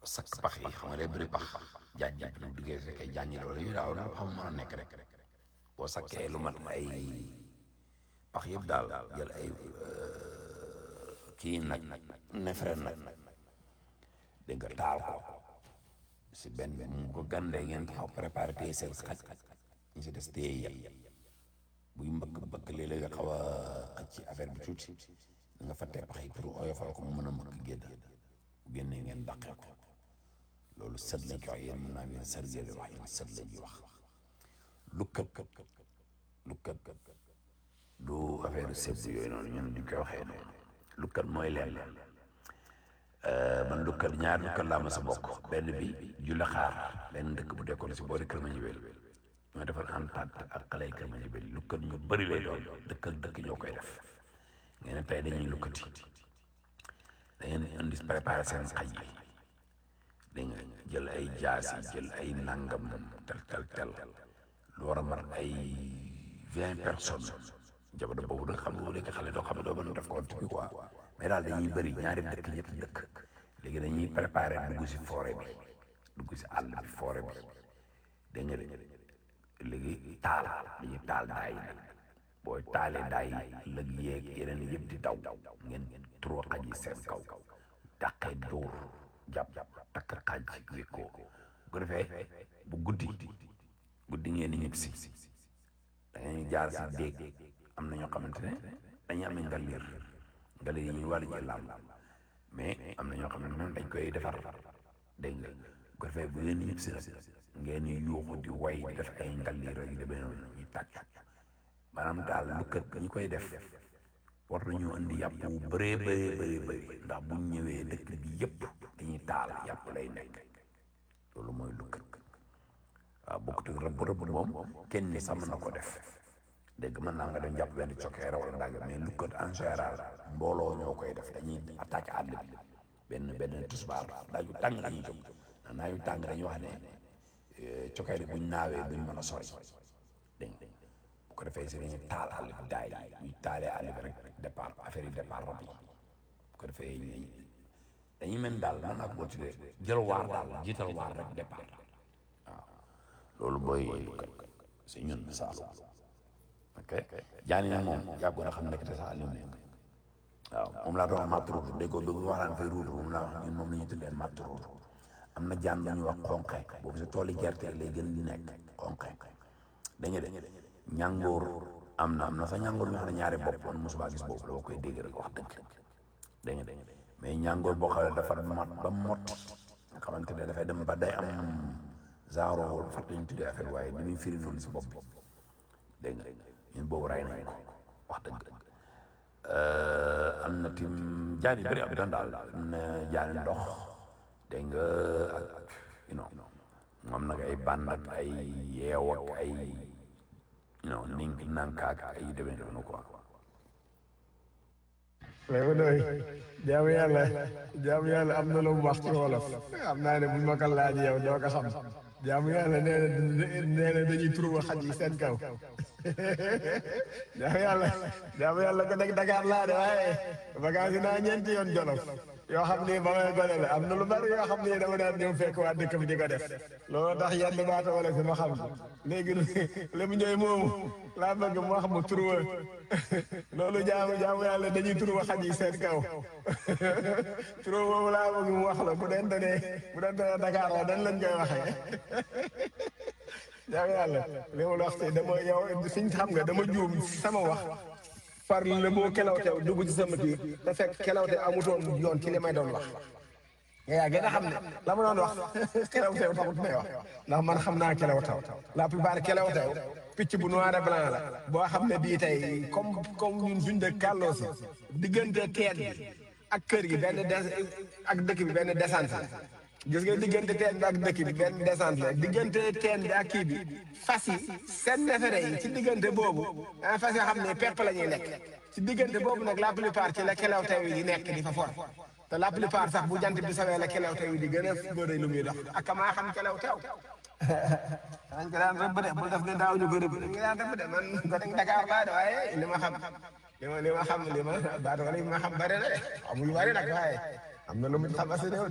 sakk pax yi xam nga day bëri pax jaaj jaaj bu duggee fekkee jàngi loolu yu daaw daal xam mën a nekk rek boo sakkee lu mat ay pax yëpp daal jël ay kii nag nefere nag dégg nga taal ko si benn mu ko gandee ngeen taxaw préparé téye seen xaj ñu si des téye yet buy mbëkk mbëkk léeg-léeg nga xaw a xaj ci affaire bi tuuti nga fa tee pax yi pour oyofal ko mu mën a mbëkk génn bu génnee ngeen daqee ko loolu sët lañ koy wax yéen mën naa ngeen sët ngeen wax yéen sët lañ wax lu kët lu kët du affaire sëb yooyu noonu ñun duñ koy waxee noonu lu kët mooy leen man lu kët ñaar lu kët laa ma sa bokk benn bi julle xaar benn dëkk bu dekkoon si boori kër ma ñibel ñoo defal entente ak xale yi kër ma ñibel lu kët ñu bëri lay doon dëkk ak dëkk ñoo koy def ngeen ne tey dañuy lu kët yi da ngeen indi préparé seen xaj yi dégg nga jël ay jaasi jël ay nangam tel tel tel lu war a mat ay vingt personnes jamono boobu da xam nga léegi xale doo xam ne doo mën a def compte bi quoi mais daal dañuy bëri ñaari dëkk ñetti dëkk léegi dañuy préparé dugg si forêt bi dugg si àll bi forêt bi dégg nga de léegi taal dañuy taal daay yi booy taalee daay yi lëg yeeg yeneen yëpp di daw ngeen trop xaj yi seen kaw dàqee dóor jàpp takk xaj wékkoo bu ko defee bu guddi guddi ngeen di ñëpp si da ngay jaar si déeg am na ñoo xamante ne dañuy amee ngaliir ngaliir yi ñuy war a làmb mais am na ñoo xamante ne dañ koy defar dégg nga bu ko defee bu ngeen di ñëpp si nag ngeen di yuuxu di way di def ay ngaliir ak yu demee noonu ñuy tàcc maanaam daal lu kët ñi koy def war nañoo indi yàpp wu bëree bëree bëree bëri ndax bu ñu ñëwee dëkk bi yëpp dañuy taal yàpp lay nekk loolu mooy lu kët waaw bokkut ak rëbb rëbb moom kenn ni sax mën na ko def dégg mën naa nga dem jàpp benn cokkeere wala ndàgg mais lu kët en général mbooloo ñoo koy def dañuy attaqué àll bi benn benn tusbaar daaju tàng la ñuy jóg ndax naa yu tàng dañuy wax ne cokkeere buñ naawee duñ mën a sori dégg nga bu ko defee si dañuy taal àll bi daay ñuy taalee àll bi rek départ affaire yi départ rab yi bu ko defee dañuy mel daal mën naa ko boo tuddee jël waar daal jiital waar rek départ waaw loolu booy si ñun Saalum ok jaani nag moom yàggoon a xam nekk te sax Aliou nekk waaw moom laa doon wax matt ruutu dégg nga bi waxaan fay ruutu moom laa wax ñun moom la ñuy tuddee matt ruutu am na jaan bu ñuy wax xonqe boobu si tooli gerte lay gën di nekk xonqe dañu de ñàngoor am na am na sax ñàngoor ñu xam ne ñaari bopp man mosuma gis boobu dama koy dégg rek wax dëgg dégg nga mais ñàngoor boo xam ne dafa mot ba mot nga xamante ne dafay dem ba day am genre fàtte ñu tuddee affaire waaye ni muy firi noonu si bopp bi dégg nga ñun boobu ray nañ ko wax dëgg am na tim jaan yu bëri am dan daal am na jaani ndox dégg nga ak you know moom nag ay bànd ak ay yeew ak ay you know nink nankaak ay demee noonu quoi léegi doy jaamu yàlla jaamu yàlla am na lu mu wax ci wolof xam naa ne buñ ma ko laaj yow doo ko xam jaamu yàlla nee na nee na dañuy turuwa xaj yi seen kaw jaamu yàlla jaamu yàlla ko nekk Dakar laa de waaye vacances yi naa ñeenti yoon jolof yoo xam ni ba may gone la am na lu bari yoo xam ni dama daan ñëw fekk waa dëkk bi di ko def loolu tax yenn baata wala fi ma xam léegi li mu ñëw moomu laa bëgg mu wax mu turuwa loolu jaamu jaamu yàlla dañuy turuwa xaj yi seen kaw turuwa boobu laa bëgg mu wax la bu dente ne bu dente ne Dakar la dan lañ koy waxee jaamu yàlla li mu la wax dama yow fiñ xam nga dama juum sama wax far le moo kelawte dugg ci sama kii te fekk kelawte amutoon yoon ci li may doon wax yaa gën a xam ne la ma doon wax kelawtew taxut may wax ndax man xam naa kelawtew la plupart kelawtew picc bu noir et blanc la boo xam ne bii tey comme comme ñun suñ dëkk kàlloo si diggante teen bi ak kër gi benn des ak dëkk bi benn descente la gis nga diggante teen bi ak dëkk bi benn descente la diggante teen bi ak kii bi fas yi seen nefere yi ci diggante boobu ah fas yoo xam ne pepp la ñuy lekk ci diggante boobu nag la plupart ci la kelaw teew yi di nekk di fa for te la plupart sax bu jant bi sawee la kelaw teew yi di gën a bëri lu muy dox ak maa xam kelaw teew dañ ko daan rëbb de bul def ne daaw ñu ko rëbb dañ ko daan rëbb de man ko dañ Dakar laa de waaye li ma xam li ma li ma xam li ma baat wala li ma xam bëri na de amuñu bëri nag waaye am na lu mu xam asi réew